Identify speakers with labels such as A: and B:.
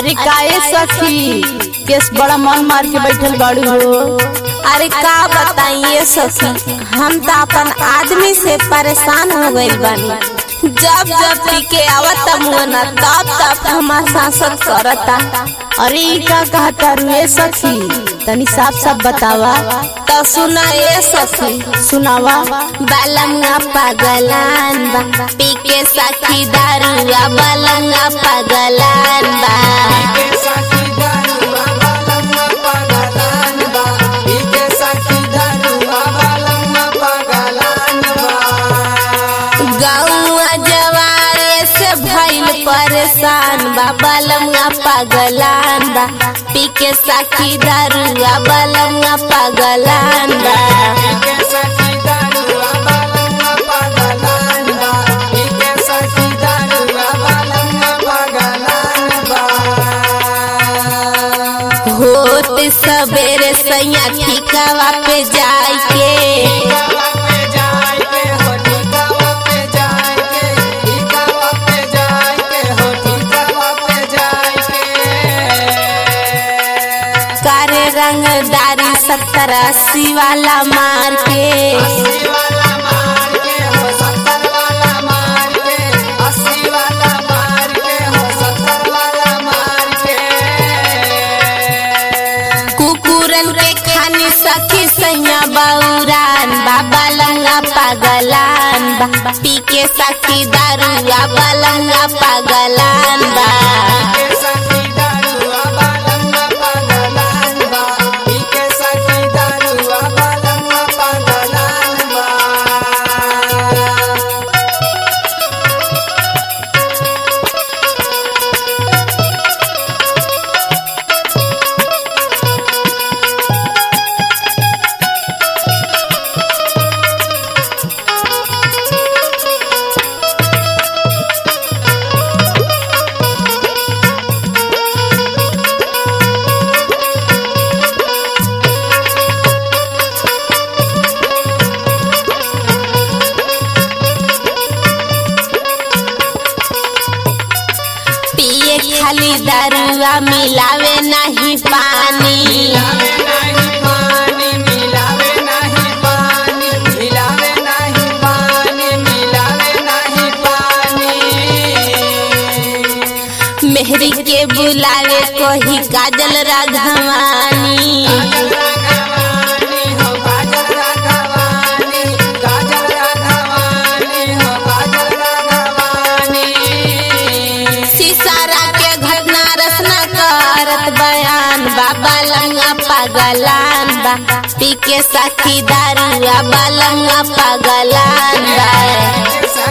A: अरे काहे सखी केस बड़ा मन मार के बैठल बाड़ू हो
B: अरे का बताइए सखी हम तो अपन आदमी से परेशान हो गइल बानी जब जब पी के आवत मुना तब तब हमार सांसद करता
A: अरे ई का कहता रुए सखी तनी साफ साफ बतावा
B: तो सुना ये सखी
A: सुनावा
B: बालंगा पगलान बा पी के सखी दारुआ बालंगा पगलान बा गौआ जवारे से भइल परेशान बा बालंगा पगलान बा पी के सखी दारुआ बालंगा पगलान बा होत सवेरे सैया ठिकावा पे जाई के कारे रंगदारी सत्तर अस्सी वाला मार के कुकुरन के खानी सखी सैया बौरान बाबा लंगा पगलान बा पी के सखी दारुआ बलंगा पगलान बा पिए खाली दारुआ मिलावे नहीं पानी मेहरी के बुलावे कोही काजल राघवानी सिसारा के घटना रचना करत बयान बाबा लंगा पगलान बा पी के सखी दारुआ बालंगा पगलान बा